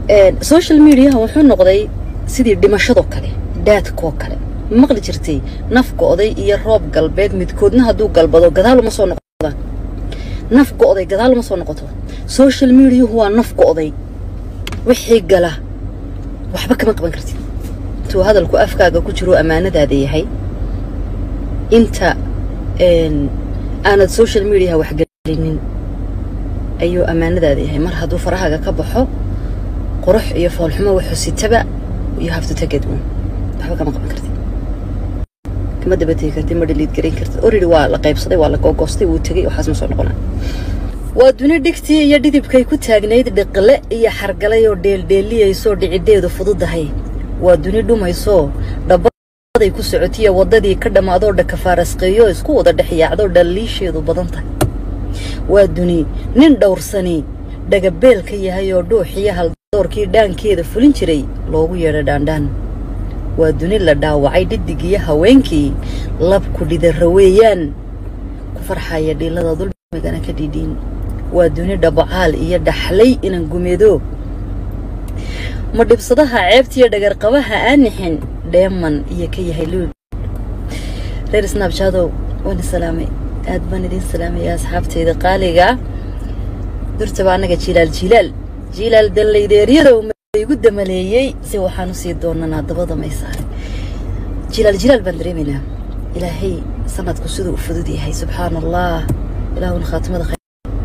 social mediaha wuxuu noqday sidii dhimashadoo kale daadkoo kale maqli jirtay naf go'day iyo roob galbeed midkoodna hadduu galbado gadaal uma soo noqdaan naf go'day gadaal uma soo noqoto social mediahu waa naf go'day wixii gala waxba kama qaban kartid intuu hadalku afkaaga ku jiro ammaanadaada yahay inta aanad social mediaha waxgelinin ayuu ammaanadaada yahay mar hadduu farahaaga ka baxo qurux iyo foolxumo wuxuu sitaba you have to take it one waxba kama qaban kartid kama dabategi kartid ma dhaliid garayn kartid already waa la qaybsaday waa la googoostay wuu tegey waxaas ma soo noqonaa waa duni dhigtii iyo dhidibkay ku taagnayd dhiqle iyo xargalay oo dheeldheeliyaysoo dhicidheedu fududahay waa duni dhumaysoo dhabaday ku socotiya waddadii ka dhammaadoo dhakafaarasqeeyo isku wada dhex yaacdoo dhaliisheedu badan tahay waa duni nin dhowrsani dhagabeel ka yahay oo dhuuxiyo haldoorkii dhaankeeda fulin jiray loogu yeedha dhaandhaan waa duni la dhaawacay dhiddigiyo haweenkii labku dhidara weeyaan ku farxaya dhiilada dulmigana ka dhidhiin waa duni dhabacaal iyo dhaxlay inan gumeedo ma dhibsadaha ceebtiiyo dhagarqabaha aanixin dheeman iyo ka yahay luul reer snaabjaadow waana salaamay aad baan idiin salaamaya asxaabtayda qaaliga durtaba annaga jilaal jilaal jilaal dallaydeeryadow igu damaleeyey si waxaan usii doonanaa dabada may saaray jilaal jilaal baan dareemaynaa ilaahay sanadku siduu u fudud yahay subxaana allah ilaahuna khaatimada khayr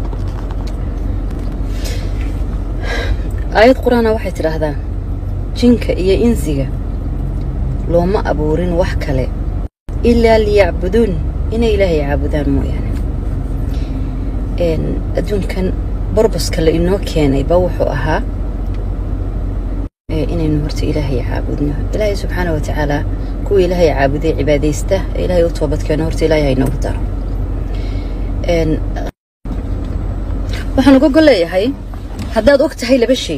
aayad qur-aana waxay tidhaahdaa jinka iyo insiga looma abuurin wax kale ilaa liyacbuduun inay ilaahay caabudaan mooyaane adduunkan borboska la inoo keenay ba wuxuu ahaa inaynu horta ilaahay caabudno ilaahay subxaana wa tacaala kuwa ilaahay caabuday cibaadaysta ee ilaahay u toobadkeeno horta ilaahay haynoogu daro waxaan uga gol leeyahay haddaad og tahay laba shay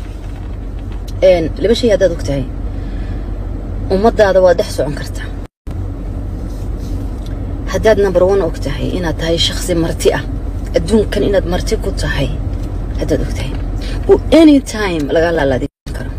laba shay haddaad og tahay ummaddaada waad dhex socon kartaa haddaad number one og tahay inaad tahay shaksi marti ah adduunkan inaad marti ku tahay haddaad og tahay oo any time lagaa laalaadin karo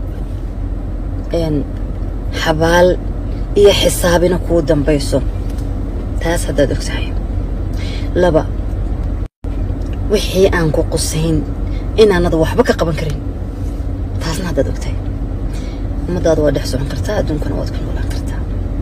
xabaal iyo xisaabina kuu dambayso taas haddaad og tahay laba wixii aan ku qusayn inaanad waxba ka qaban karin taasna haddaad og tahay ummaddaada waa dhex socon kartaa adduunkana waad ku noolaan kartaa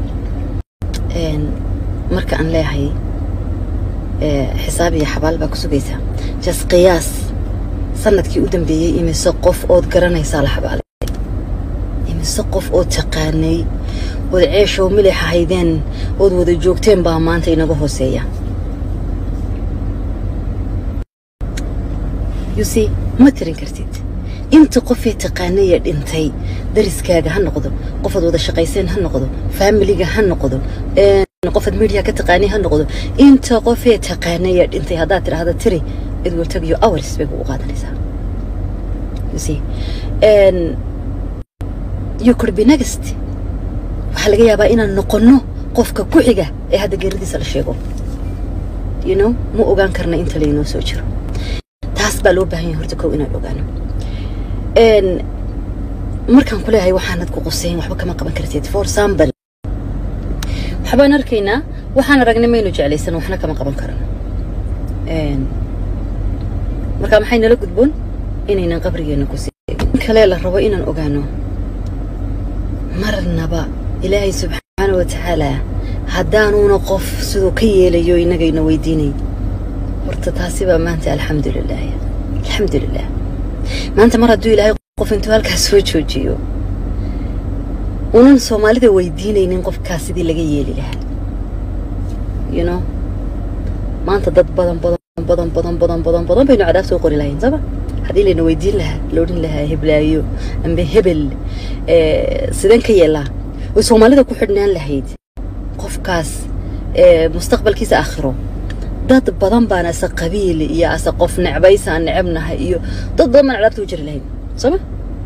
marka aan leeyahay xisaab iyo xabaal baa ku sugaysaa jas qiyaas sanadkii u dambeeyey imise qof ood garanaysaa la xabaalay imise qof ood taqaanay ood ceeshow milix ahaydeen ood wada joogteen baa maanta inaga hooseeya yusi ma tirin kartid inta qofee taqaanaya dhintay dariskaaga ha noqdo qofaad wada shaqayseen ha noqdo faamiliga ha noqdo qofaad media ka taqaanay ha noqdo inta qofee taqaanaya dhintay haddaad tidhaahda tiri it will take you hours bay kugu qaadanaysaa you see and you could be next waxaa laga yaabaa inaan noqonno qofka ku xiga ee hadda geeridiisa la sheego you know ma ogaan karna inta laynoo soo jiro taas baa loo baahan yahay horta kow inaan ogaano markaan ku leeyahay waxaanad ku qusayn waxba kama qaban kartid for example waxbaan arkaynaa waxaan aragnay maynu jeclaysan waxna kama qaban karano marka maxay nala gudboon inaynan qabrigeenna ku in kale la rabo inaan ogaano marnaba ilaahay subxaana wa tacaala haddaanuuna qof siduu ka yeelayo innagayna weydiinay horta taasi baa maanta alxamdulilah alxamdulilah maanta mar hadduu ilaahay qof intuu halkaas soo joojiyo unan soomaalida weydiinaynin qofkaas sidii laga yeeli lahaa you know maanta dad badan badan badan badan badan badan badan baynu cadaab soo qori lahayn sooma haddii layna weydiin lahaa la odhan lahaa heblaayo amba hebel sideen ka yeelaa way soomaalida ku xidhnaan lahayd qofkaas mustaqbalkiisa aakhiro dad badan baan ase qabiil iyo ase qof necbaysaan necebnahay iyo dad badan baan cadaabta u jiri lahayn sooma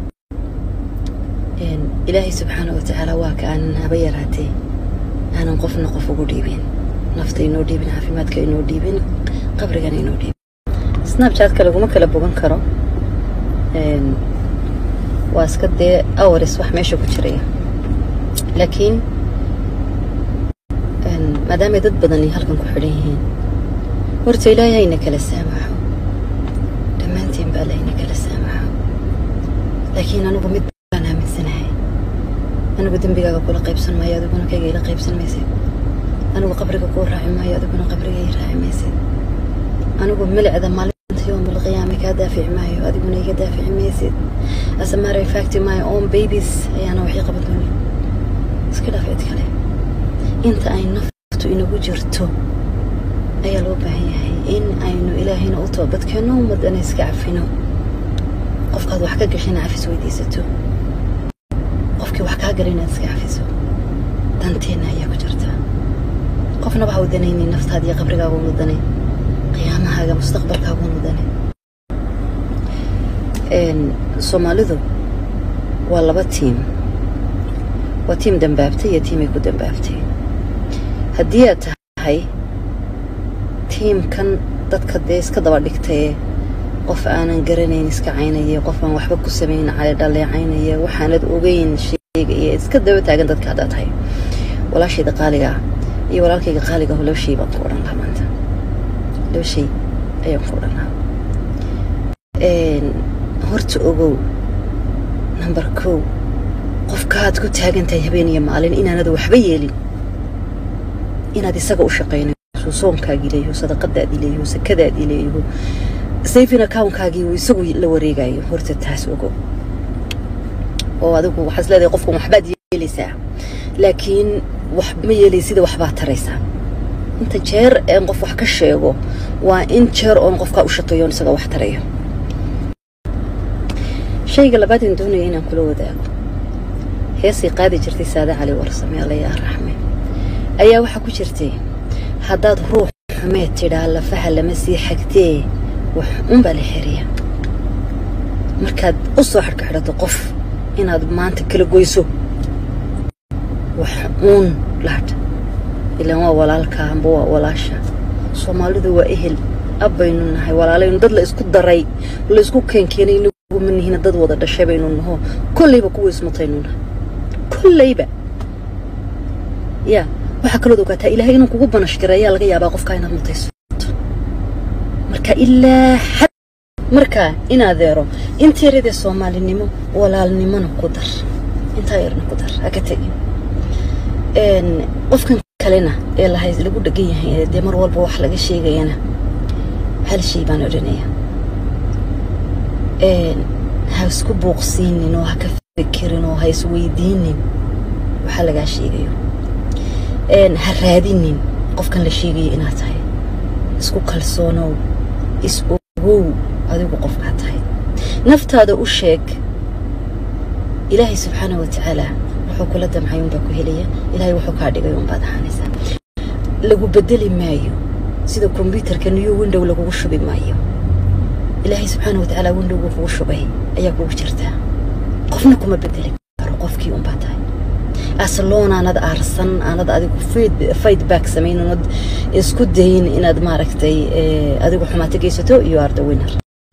ilaahay subxaana wa tacaala waa ka aanan haba yaraatee aanan qofna qof ugu dhiibin nafta inoo dhiibin caafimaadka inoo dhiibin qabrigana inoo dhiibin snabchatka laguma kala bogan karo waa iska dee awaris wax meesha ku jiraya laakiin maadaamay dad badani halkan ku xidhan yihiin horta ilaahay hayna kala saamaxo dhammaantiin baa layna kala saamaxo laakiin anigu mid baan aaminsanahay anigu dembigaaga kula qaybsan maayo adiguna kayga ila qaybsan maysid anigu qabriga kuu raaci maayo adiguna qabriga ii raaci maysid anigu milicda maalinta yowmal qiyaama kaa daafici maayo adiguna iga daafici maysid as a matter of fact my own babies ayaana waxii qaban doonin iska dhaaf cid kale inta ay naftu inagu jirto ayaa loo baahan yahay in aynu ilaahayna u toobadkeenno ummadana iska cafino qofkaad wax ka gashayna cafis weydiisato qofkii wax kaa gala inaad iska cafiso danteenna ayaa ku jirta qofnaba ha u danaynin naftaada iyo qabrigaaga unu danay qiyaamahaaga mustaqbalkaaga unu danay soomaalidu waa laba tiim waa tiim dambaabtay iyo tiimay ku dambaabtay haddii aad tahay tiimkan dadka dee iska daba dhigtaye qof aanan garanayn iska caynaya qof aan waxba ku samayn cali dhaleecaynaya waxaanad ogeyn sheegaya iska daba taagan dadka haddaad tahay walaashayda qaaliga ah iyo walaalkayga qaaliga aho laba shay baan ku odhan lahaa maanta laba shay ayaan ku odhan lahaa horta ogow number kow qofkaaad ku taagan tahay habeen iyo maalin inaanad waxba yeelin inaad isaga u shaqaynayso soonkaagii leeyaho sadaqadaadii leeyaho sakadaadii leeyaho saving accountkaagii uu isagu la wareegayo horta taas ogow oo adigu waxaad is leedahay qofkan waxbaad yeelaysaa laakiin wax ma yeelaysida waxbaad taraysaa inta jeer een qof wax ka sheego waa in jeer oon qofkaa u shaqeeyo oon isaga wax tarayo shayga labaad aan doonaya inaan kula wadaago heesay qaadi jirtay saade cali warsame allayaa raxme ayaa waxaa ku jirtay haddaad ruux xumeed tidhaa lafaha lama sii xagtee wax unbaa la xiriya markaad u soo xadhka xidhato qof inaad maanta kala goyso wax uun lahadh ilaan waa walaalka amba waa walaasha soomaalidu waa ehel abbaynu nahay walaalaynu dad la isku daray la isku keenkeenay inagu ma nihina dad wada dhashay baynu naho kollayba kuwa ismutaynu nahay kollayba yaa waxaa kalood ogaataa ilaahay inuu kugu banashgara ayaa laga yaabaa qofkaa inaad mutayso marka ilaa xad markaa in adeero inta yaradee soomaalinimo walaalnimona ku dar intaa yarna ku dar haka tegin qofkan kalena ee lahay lagu dhegan yahay dee mar walba wax laga sheegayana hal shay baan odhanaya ha isku buuqsiinin oo ha ka fikirin oo ha isweydiinin waxaa lagaa sheegayo ha raadinin qofkan la sheegayo inaad tahay isku kalsoonow is ogow adigu qofkaa tahay naftaada u sheeg ilaahay subxaana wa tacaala wuxuu kula damcay unbaa ku helaya ilaahay wuxuu kaa dhigay unbaad ahaanaysaa lagu bedeli maayo sida kombyuutarka new window lagugu shubi maayo ilaahay subxaana wa tacaala windowga kugu shubay ayaa kugu jirtaa qofna kuma bedeli karo qofkii unbaa tahay asloon aanad aarsan aanad adigu feedback samayn unad isku dayin inaad maaragtay adigu xumaato geysato iyo arda winner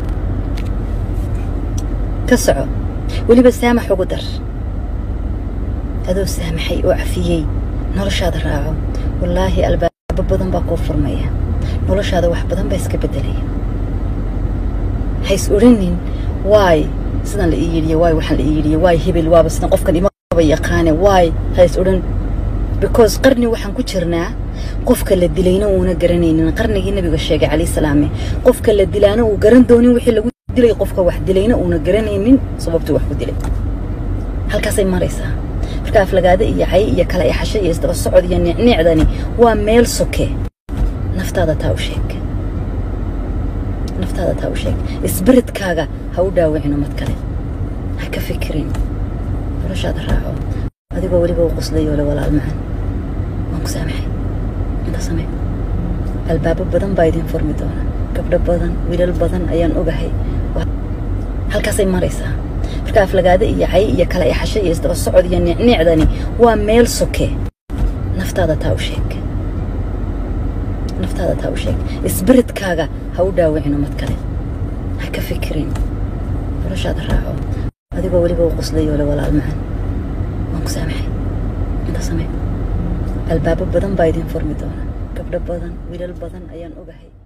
ka soco weliba saamax ugu dar adoo saamaxay oo cafiyey noloshaada raaco wallaahi albaabo badan baa kuu furmaya noloshaada wax badan baa iska beddelaya hays odhanin waay sidan la ii yidhiye waay waxaan la ii yidhiye waay hebel waaba sidan qofkan ima yaqaane waay hays odhan because qarni waxaan ku jirnaa qofka la dilayna uuna garanaynin qarnigii nabiga sheegay calayhi salaame qofka la dilaana uu garan doonin wixii lagu dilay qofka wax dilayna uuna garanaynin sababtuu wax ku dilay halkaasay maraysaa marka aflagaada iyo cay iyo kala ixasho iyo isdaba socod iyo nicnicdani waa meel soke naftaada taa u sheeg naftaada taa u sheeg isbiridkaaga ha u dhaawicin umad kale ha ka fikirin noloshaada raaco adigoo weliba u qoslayo le walaal macan waan ku saamaxay inta samee albaabo badan baa idin furmi doona gabdho badan wiilal badan ayaan ogahay halkaasay maraysaa marka aflagaada iyo cay iyo kala ixasho iyo isdaba socod iyo nicnicdani waa meel soke naftaada taa u sheeg naftaada taa u sheeg isbiridkaaga ha u dhaawicin umad kale ha ka fikirin noloshaada raaco adigoo weliba u qoslayo le walaal macaan waan ku saamaxay inta samee albaabo badan baa idin furmi doona gabdho badan wiilal badan ayaan ogahay